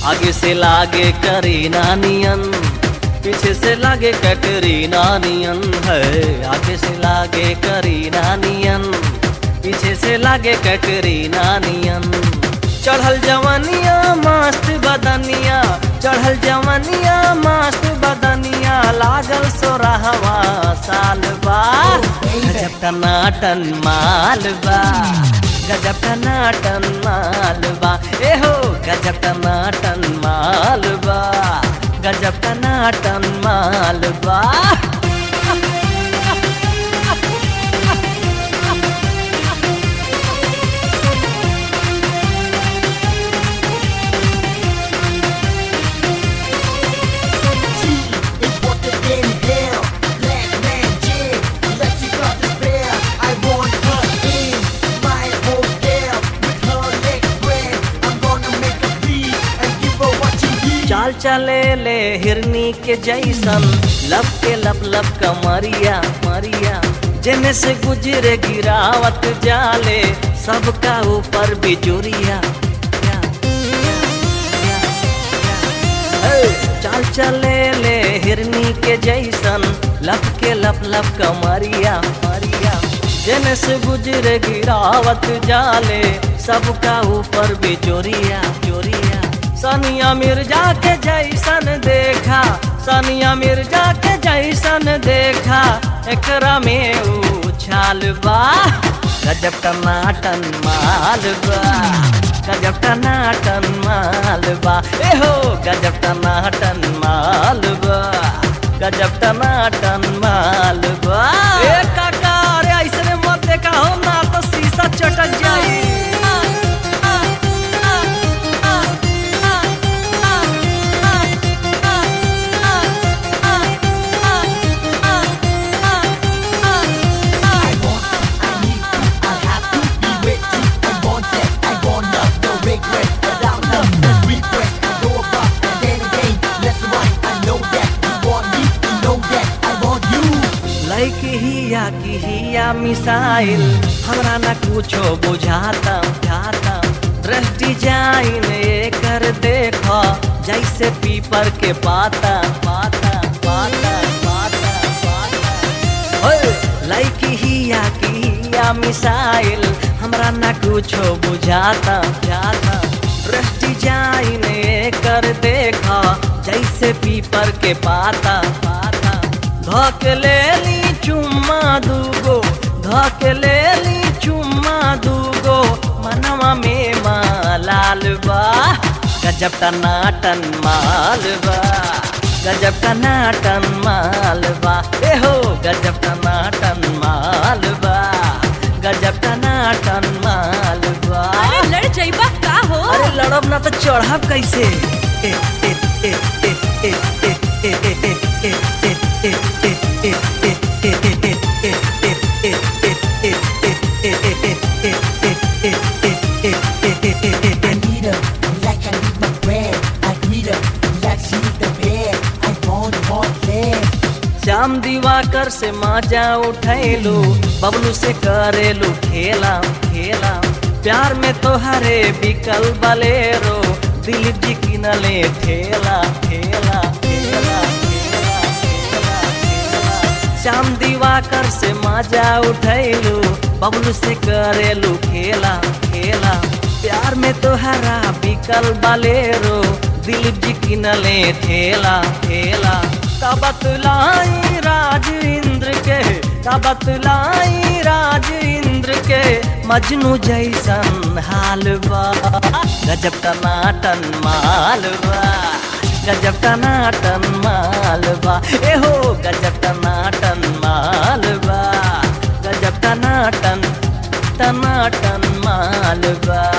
आगे से लागे करीना नियन पीछे से लागे कटरीना नियन है आगे से लागे करीना नियन पीछे से लागे कटरीना नियन चढ़ल जवनिया मस्त बदनिया चढ़ल जवनिया मस्त बदनिया लागल सोरहवा साल बा गजब टनाटन माल बा गजब टनाटन माल बा ए हो गजब टनाटन माल बा गजब टनाटन माल बा is what they inhale. Black man jig, let you got despair. I want her in my hotel with her legs spread. I'm gonna make a beat and give her what she needs. चाल चले ले हिरनी के जैसन लब के लब लब कमरिया मरिया जेने से गुजरे गिरावत जाले सबका ऊपर बिजुरिया चाल चले ले हिरनी के जैसन लब के लब लब कमरिया मरिया जेने से गुजरे गिरावत जाले सबका ऊपर बिचोरिया चोरिया सनिया मिर्जा के जैसन देखा सनिया मिर्जा के जैसन देखा एकरा में उछाल बा गजब टनाटन माल बा गजब टनाटन माल बा ए हो गजब टनाटन माल बा गजब टनाटन माल बा ए काका अरे ऐसे मत देखा हो ना तो शीशा चटक जाई I want, I need to, I have to be with you. I want that, I want love, no regret. Without love, let's regret. I go above and then again, let's right. I know that you want me, you know that I want you. लाइक हिया की हिया missile हमरा ना कुछो बुझाता बुझाता dress design एकर देखो जैसे पीपर के पाता पाता पाता पाता पाता ओए लाइक हिया की हिया मिसाइल हमरा ना कुछो बुझाता बुझाता ड्रेस डिजाइन एकर देखो जैसे पीपर के पाता पाता धक ले ली चुम्मा दूगो धक ले ली चुम्मा दूगो मनवा में मालाल बा गजब टनाटन माल बा गजब टनाटन माल बा ए हो गजब टनाटन माल बा गजब टनाटन माल बा अरे लड़ जाइबा का हो अरे लड़ब ना तो चढ़ब कैसे ए, ए, ए, ए, ए, ए, ए, ए, ए, ए, ए, ए, ए, I need her like I need my bread. I greet her like she need the bed. I want more legs. Shyam दिवाकर से माजा उठैलू बबलू से करेलू खेला खेला प्यार में तोहरे बिकल बलेरो दिलीप जी किनले ठेला ठेला ठेला ठेला ठेला ठेला श्याम दिवाकर से माजा उठैलू बबलू से करेलू खेला खेला प्यार में तोहरा बिकल बलेरो दिलीप जी किनले ठेला ठेला का बतलाई राज इंद्र के का बतलाई राज इंद्र के मजनू जैसन हाल बा गजब टनाटन माल बा गजब टनाटन माल बा ए हो गजब टनाटन माल बा गजब टनाटन टनाटन माल बा